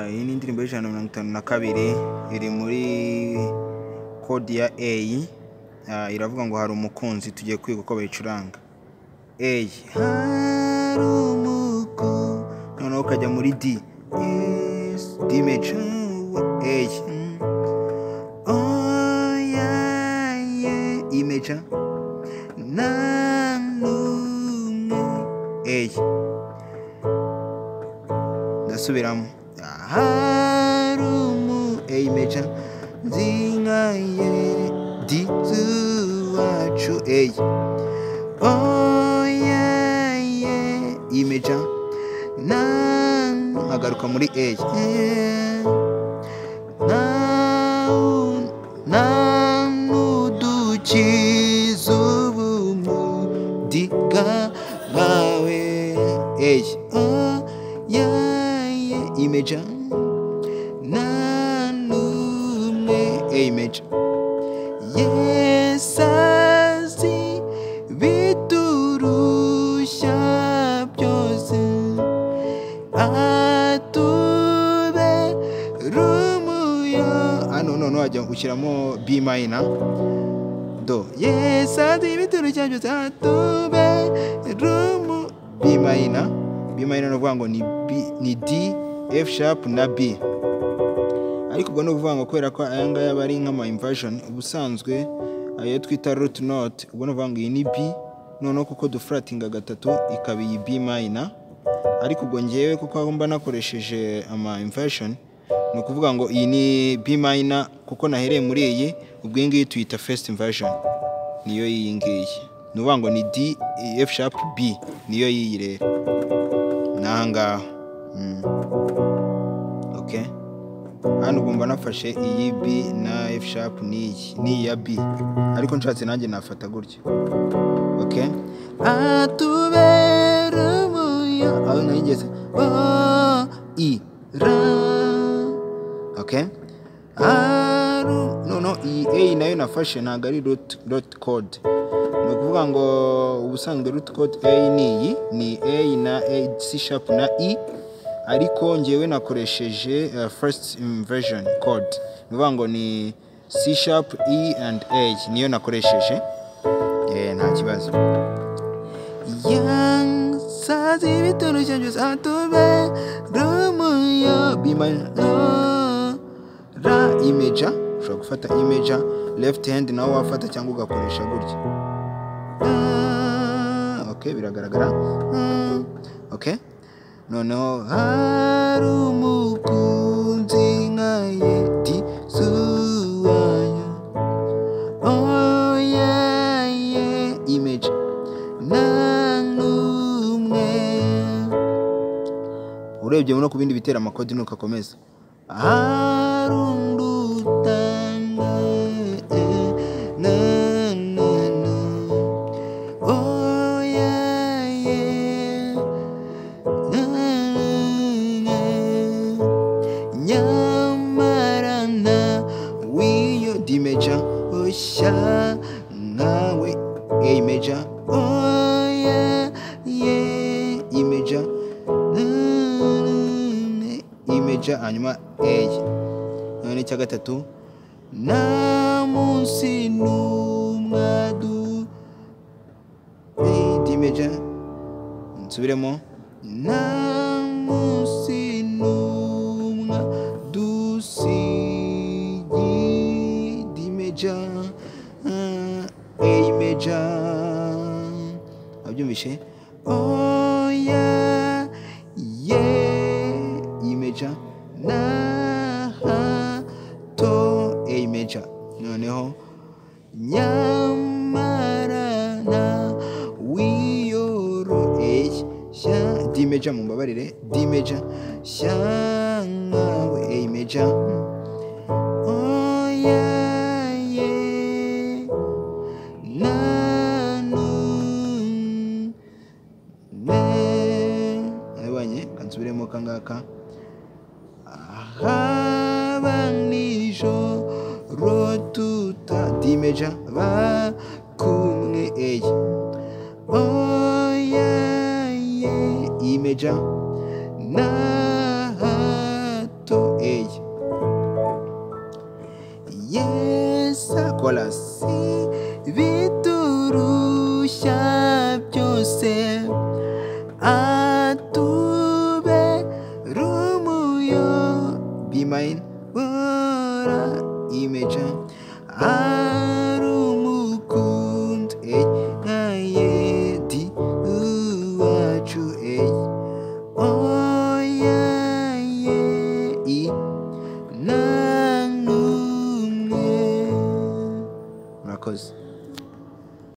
iyi ni indirimbo y'ijana na mirongo itanu na kabiri iri muri kodi ya A iravuga ngo hari umukunzi tugiye kwiga uko bayicuranga A hari umukunzi noneho ukajya muri D D major A oh yeah yeah E major na n'umwe A ndasubiramo harumu eyimeja nzinga ye di zuwacu eyi oya ye imeja na nkagaruka muri eyi na na n'udukiza ubumudiga bwawe eyi oya ye imeja na n'umwe eyimeja yesazi biturushya byose atube rumuyo ano none wajya ushyiramo b minor do yesazi biturushya byose atube rumu b minor b minor ni ukuvuga ngo ni b ni d f sharp na b ariko ubwo ni ukuvuga ngo kubera ko aya ngaya aba ari nk'ama inversion ubusanzwe ayo twita root note ubwo ni ukuvuga ngo iyi ni b noneho kuko dufratinga gatatu ikaba iyi b minor ariko ubwo ngewe kuko aho mba nakoresheje ama inversion ni ukuvuga ngo iyi ni b minor kuko nahereye muri iyi ubwo iyi ngiyi tuyita first inversion niyo iyi ngiyi ni ukuvuga ngo ni d f sharp b niyo yiyi rero ni aha ngaha Mm. okay hano ugomba nafashe iyi b na f sharp n'iyi n'iyi ya b ariko nshatse nanjye nafata gutya okay atubera umuyo aho nayigeze o i ra okay aru noneho iyi a nayo nafashe ntabwo ari root root code ni ukuvuga ngo ubusanzwe root code a ni iyi ni a na a c sharp na i ariko ngewe nakoresheje uh, first inversion code ni ukuvuga ngo ni c sharp e and a niyo nakoresheje eh, nta kibazo yansazi ibiturushya byose atube rumuyo bima ra imeja ushobora gufata imeja left hand nawe wafata cyangwa ugakoresha gutya Ah, okay biragaragara Ah, okay noneho hari umukunzi nka yedi zuwanya oya ye imeja na n'umwe urebye no ku bindi bitera amakodi nukakomeza harundutanga na na na oya ye nyamara na wiyo dimeja ushya nkawe imeja oya ye imeja imeja hanyuma eye none icya gatatu nta munsi n'umwadu dimeja nsubiremo nta munsi n'umwe dusigidimeja eyimeja abyumvishe oya ye imeja na ha to eyimeja noneho nyamara na wiyoroheye sha dimeja mumbabarire dimeja sha nkawe eyimeja oya ye na nu- ne abanye kansubiremo kangaka haba nijoro tutadimeja ba kumwe eye oya ye imeja na yose atube rumuyo be mine wora imeja